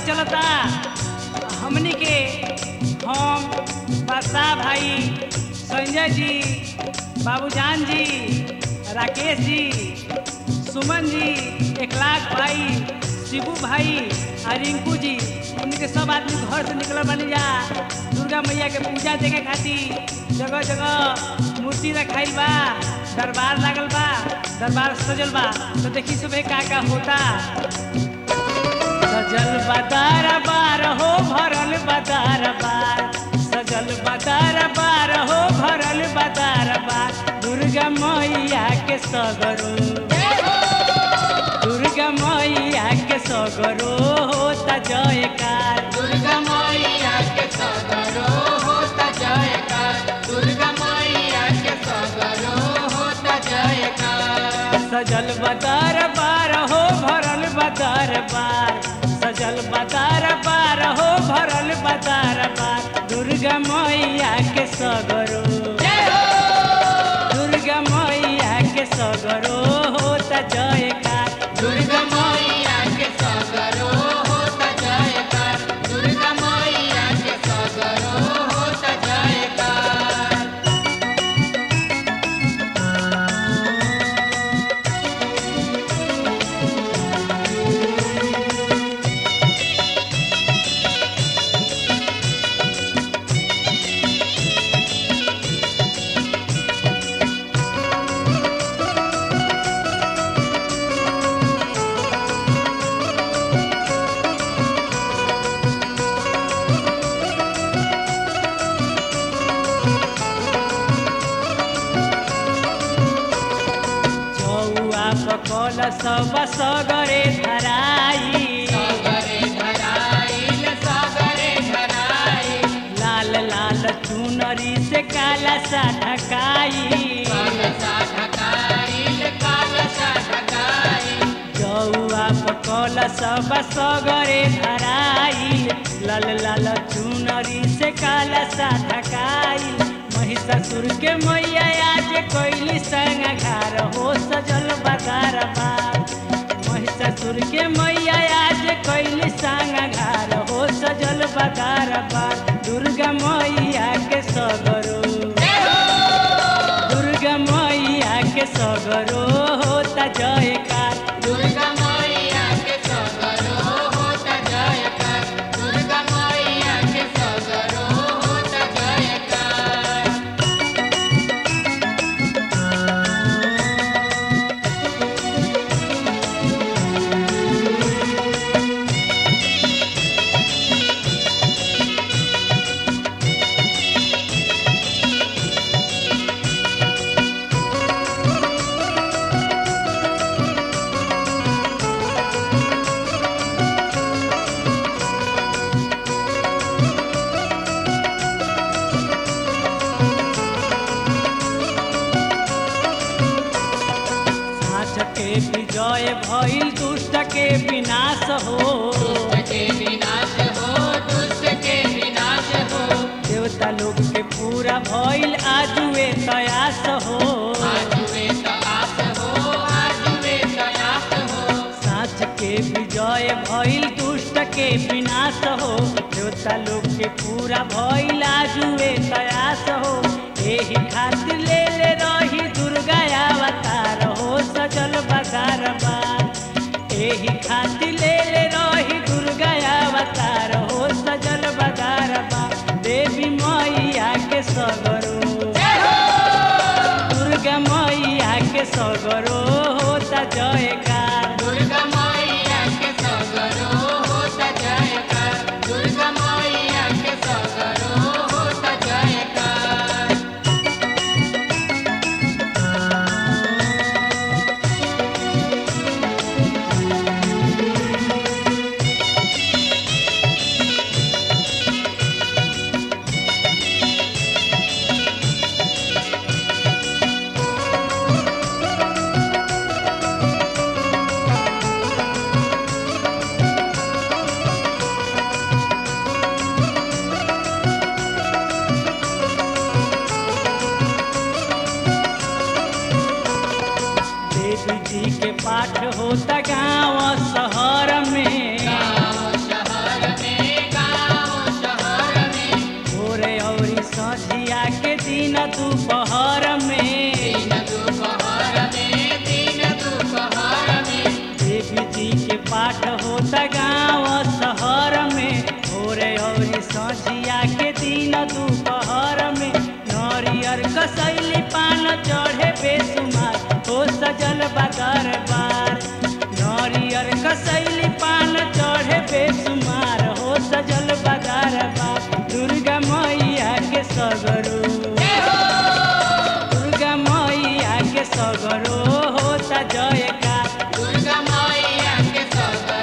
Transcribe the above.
चलता हमनी के हम बादशाह भाई संजय जी बाबूजान जी राकेश जी सुमन जी एक लाख भाई शिबू भाई आ रिंकू जी उनके सब आदमी घर से निकल बनी जा दुर्गा मैया के पूजा देखे खातिर जगह जगह मूर्ति रखाई बा दरबार लागल बा दरबार सजल बा तो देखी सुबह का का होता सजल बदार बार हो भरल बदार बार सजल बदार बार हो भरल बदार बार दुर्गा मैया के सगरो दुर्गा मैया के सगरो होता जयकार दुर्गा मैया के सगरो होता जयकार दुर्गा मैया के सगरो होता जयकार सजल बदार बार हो भरल बदार बार सजल बदार बार हो भरल बदार बार दुर्गा मैया के सगरो दुर्गा मैया के सगरो होता जयकार दुर्गा मैया के सगरो होता जयकार दुर्गा मैया के सगरो होता जयकार चौआ पकल सब सगरे धराई सगरे धराइल सगरे धराइल लाल लाल चुनरी से काला सा ढकाई कालसा ढकाइल कालसा ढकाइल चौआ पकल सब सगरे धराई लाल लाल चुनरी से काला सा ढकाई महिषासुर के मैया आज कोइली संग घर हो सजल बदार बार महिषासुर के मैया आज कोइली संग घर हो सजल बदार बार दुर्गा मैया के सगरो दुर्गा मैया के सगरो होता जयकार दुर्गा मैया के सगरो होता जयकार दुर्गा मैया के सगरो होता जयकार साँच के विजय भइल दुष्ट के विनाश हो दुष्ट के विनाश हो दुष्ट के विनाश हो देवता लोग के पूरा भइल आजुए तयास हो आज वे तलाश हो आज वे तलाश हो साँच के विजय भइल दुष्ट के विनाश हो देवता लोग के पूरा भइल आजुए तयास हो एही खातिर ले ले रही दुर्गा अवतार हो सजल बदार बार एही खातिर ले ले रही दुर्गा अवतार हो सजल बदार बार देवी मैया के सगरो दुर्गा मैया के सगरो होता जयकार दुर्गा मैया के सगरो होता जयकार दुर्गा मैया के सगरो होता जयकार दरबार नरियर कसैली पान चढ़े बेसुमार हो सजल दरबार दुर्गा मैया के सगरो दुर्गा मैया के सगरो होता जयकार दुर्गा मैया के सगर